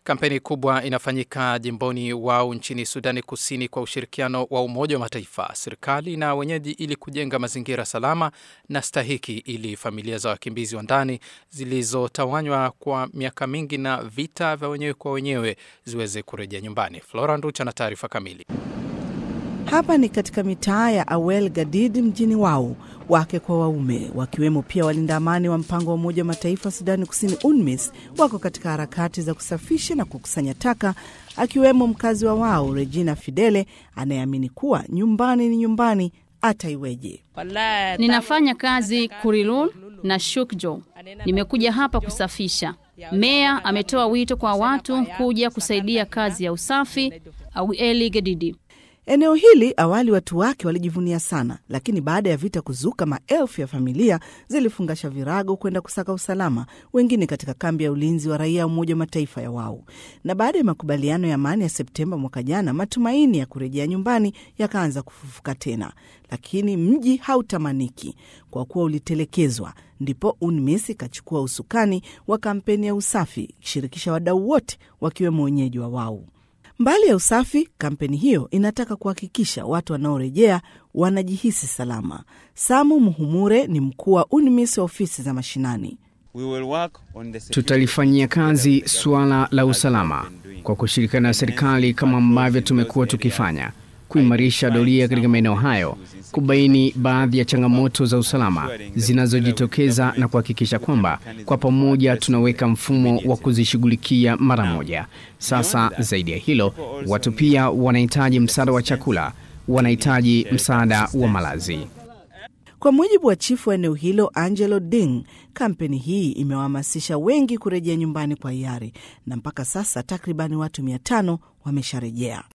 Kampeni kubwa inafanyika jimboni Wau nchini Sudani Kusini kwa ushirikiano wa Umoja wa Mataifa, serikali na wenyeji ili kujenga mazingira salama na stahiki ili familia za wakimbizi wa ndani zilizotawanywa kwa miaka mingi na vita vya wenyewe kwa wenyewe ziweze kurejea nyumbani. Flora Nducha na taarifa kamili. Hapa ni katika mitaa ya Awel Gadid mjini Wau, wake kwa waume wakiwemo pia walinda amani wa mpango wa Umoja wa Mataifa Sudani Kusini, UNMISS, wako katika harakati za kusafisha na kukusanya taka, akiwemo mkazi wa Wau Regina Fidele anayeamini kuwa nyumbani ni nyumbani hata iweje. Ninafanya kazi Kurilul na Shukjo. Nimekuja hapa kusafisha. Meya ametoa wito kwa watu kuja kusaidia kazi ya usafi au Eli Gedidi. Eneo hili awali watu wake walijivunia sana, lakini baada ya vita kuzuka, maelfu ya familia zilifungasha virago kwenda kusaka usalama, wengine katika kambi ya ulinzi wa raia wa Umoja wa Mataifa ya Wau. Na baada ya makubaliano ya amani ya Septemba mwaka jana, matumaini ya kurejea nyumbani yakaanza kufufuka tena, lakini mji hautamaniki kwa kuwa ulitelekezwa. Ndipo UNMISS ikachukua usukani wa kampeni ya usafi ikishirikisha wadau wote wakiwemo wenyeji wa Wau. Mbali ya usafi, kampeni hiyo inataka kuhakikisha watu wanaorejea wanajihisi salama. Samu Muhumure ni mkuu wa UNMISS wa ofisi za mashinani. Tutalifanyia kazi suala la usalama kwa kushirikiana na serikali kama ambavyo tumekuwa tukifanya, kuimarisha doria katika maeneo hayo, kubaini baadhi ya changamoto za usalama zinazojitokeza na kuhakikisha kwamba kwa pamoja tunaweka mfumo wa kuzishughulikia mara moja. Sasa zaidi ya hilo, watu pia wanahitaji msaada wa chakula, wanahitaji msaada wa malazi. Kwa mujibu wa chifu wa eneo hilo Angelo Ding, kampeni hii imewahamasisha wengi kurejea nyumbani kwa hiari na mpaka sasa takribani watu mia tano wamesharejea.